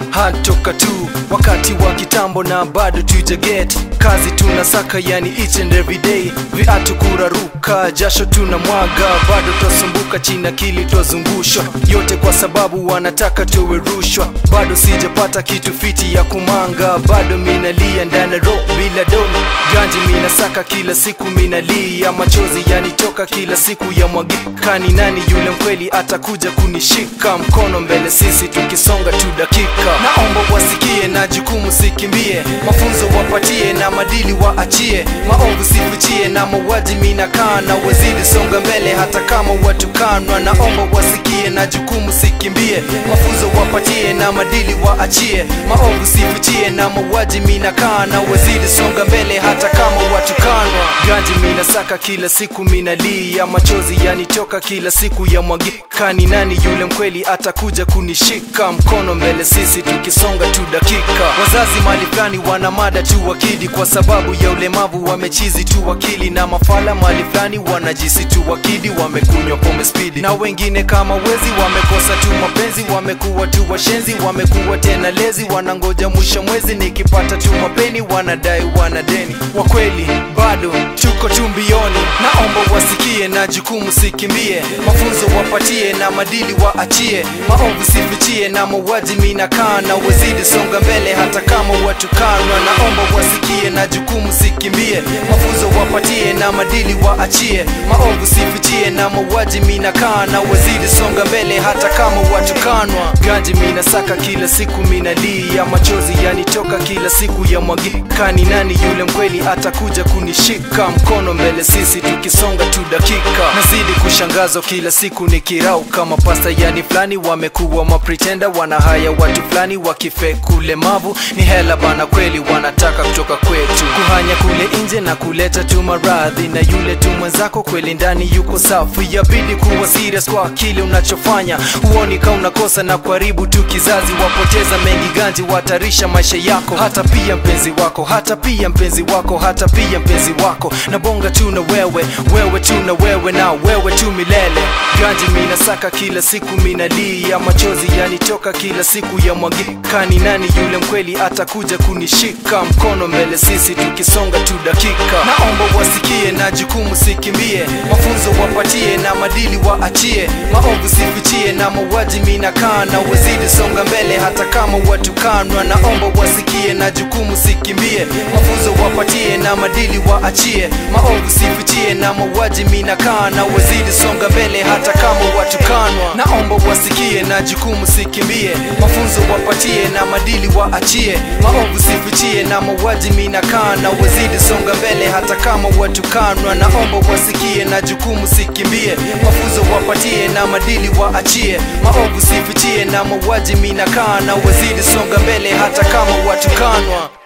hatoka tu wakati wa kitambo na bado tujaget kazi tunasaka yani each and every day viatu kuraruka jasho tuna mwaga bado twasumbuka china kili twazungushwa yote kwa sababu wanataka tuwe rushwa bado sijapata kitu fiti ya kumanga bado minalia ndani ro bila dono ganji minasaka kila siku minalia machozi yanitoka kila siku ya mwagikani nani yule mkweli atakuja kunishika mkono mbele sisi tukisonga tu dakika naomba wasikie na jukumu sikimbie mafunzo wapatie na madili waachie maovu sifichie na mauaji minakaa na wazidi songa mbele hata kama watukanwa naomba wasikie na jukumu sikimbie mafunzo wapatie na madili waachie maovu sifichie na mauaji minakaa na wazidi songa mbele hata kama watukanwa ganji minasaka kila siku minalia machozi yanitoka kila siku ya mwagikani nani yule mkweli atakuja kunishika mkono mbele sisi tukisonga tu dakika wazazi mali fulani wana mada tu wakidi kwa sababu ya ulemavu wamechizi tu wakili na mafala mali fulani wanajisi tu wakidi wamekunywa pombe spidi na wengine kama wezi wamekosa tu mapenzi wamekuwa tu washenzi wamekuwa tena lezi wanangoja mwisho mwezi nikipata tu mapeni wanadai wana deni wakweli bado tuko tu mbioni naomba wasikie na jukumu sikimbie mafunzo wapatie na madili waachie maovu sifichie na mauaji minakaa na wazidi songa mbele hata kama watukanwa naomba wasikie na jukumu sikimbie mafunzo wapatie na madili waachie maovu sifichie na mauaji minakaa na wazidi songa mbele hata kama watukanwa ganji minasaka kila siku minalia machozi yanitoka kila siku ya mwagikani nani yule mkweli atakuja kunishika mkono mbele sisi tukisonga tu dakika nazidi kushangazwa kila siku ni kirau kama pasta yani fulani wamekuwa mapretenda wanahaya watu fulani wakifeku ulemavu ni hela bana kweli wanataka kutoka kwetu kuhanya kule nje na kuleta tu maradhi na yule tu mwenzako kweli ndani yuko safi yabidi kuwa serious kwa kile unachofanya huoni ka unakosa na kuharibu tu kizazi wapoteza mengi ganji watarisha maisha yako hata pia mpenzi wako hata pia mpenzi wako hata pia mpenzi wako na bonga tu na wewe wewe tu na wewe na wewe tu milele ganji minasaka kila siku minalia machozi yanitoka kila siku ya mwagikani nani yule mkweli atakuja kunishika mkono mbele sisi tukisonga tu dakika naomba wasikie na jukumu sikimbie mafunzo wapatie na madili waachie maovu sifichie na mauaji minakaa na wazidi songa mbele hata kama watukanwa naomba wasikie na jukumu sikimbie mafunzo wapatie na madili waachie maovu sifichie na mauaji minakaa na wazidi songa mbele hata kama watukanwa naomba wasikie na jukumu sikimbie mafunzo wapatie na madili waachie maovu sifichie na mauaji minakaa na wazidi songa mbele hata kama watukanwa naomba wasikie na jukumu sikimbie mafunzo wapatie na madili waachie maovu sifichie na mauaji minakaa na wazidi songa mbele hata kama watukanwa